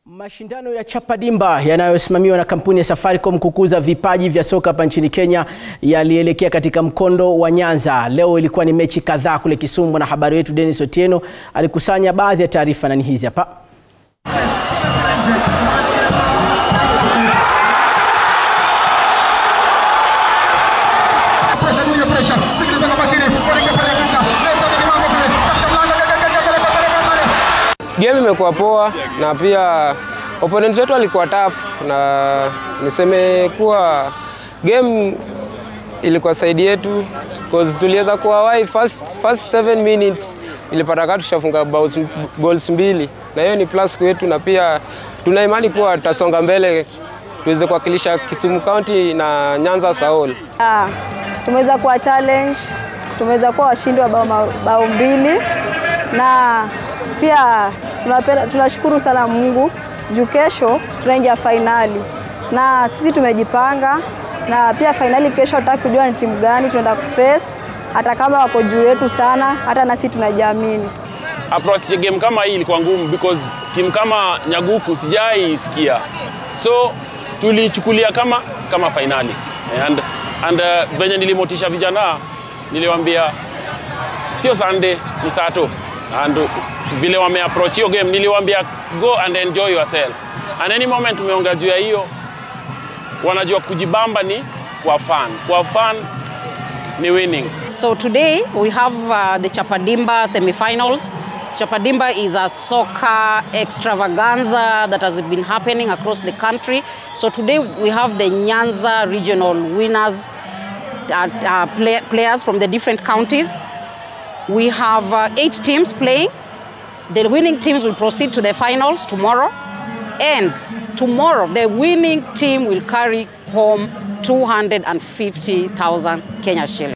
Mashindano ya Chapadimba yanayosimamiwa na kampuni ya Safaricom kukuza vipaji vya soka hapa nchini Kenya yalielekea katika mkondo wa Nyanza. Leo ilikuwa ni mechi kadhaa kule Kisumu. Mwanahabari wetu Dennis Otieno alikusanya baadhi ya taarifa na ni hizi hapa. Game imekuwa poa na pia opponent wetu alikuwa tough, na niseme kuwa game ilikuwa side yetu cause tuliweza kuwa wai first, first 7 minutes ilipata kama tushafunga goals mbili, na hiyo ni plus kwetu, na pia tuna imani kuwa tutasonga mbele tuweze kuwakilisha Kisumu County na Nyanza Saol. Ah, tumeweza kuwa challenge, tumeweza kuwa washindi wa bao, bao mbili na pia tunapenda, tunashukuru sana Mungu juu kesho tunaingia fainali na sisi tumejipanga, na pia fainali kesho hataki kujua ni timu gani tunaenda kuface, hata kama wako juu yetu sana, hata na sisi tunajiamini. Approach ya game kama hii ilikuwa ngumu because timu kama Nyaguku sijai isikia, so tulichukulia kama kama fainali and, and uh, venye nilimotisha vijana niliwaambia sio Sunday ni Sato and vile wame approach hiyo game niliwaambia go and enjoy yourself and any moment tumeongea juu ya hiyo wanajua kujibamba ni kwa fun kwa fun ni winning So today we have uh, the Chapadimba semi-finals. Chapadimba is a soccer extravaganza that has been happening across the country. So today we have the Nyanza regional winners, uh, uh, play, players from the different counties. We have uh, eight teams playing. The winning teams will proceed to the finals tomorrow. And tomorrow, the winning team will carry home 250,000 Kenya shillings.